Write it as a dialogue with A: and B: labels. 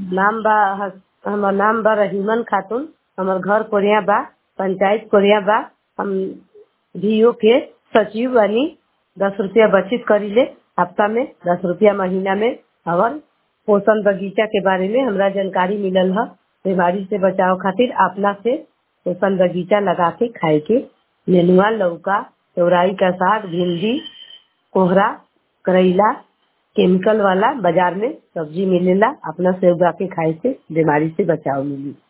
A: नाम बा हमर नाम बा रहीमन खातून हमर घर कोरिया बा पंचायत कोरिया बा हम डीओ के सचिव बानी दस रुपया बचत करीले हफ्ता में दस रुपया महीना में और पोषण बगीचा के बारे में हमरा जानकारी मिलल है बीमारी से बचाव खातिर अपना से पोषण बगीचा लगा के खाए के नेनुआ लौका चौराई का साग भिंडी कोहरा करेला केमिकल वाला बाजार में सब्जी मिलेला अपना से उगा के खाए से बीमारी से बचाव मिली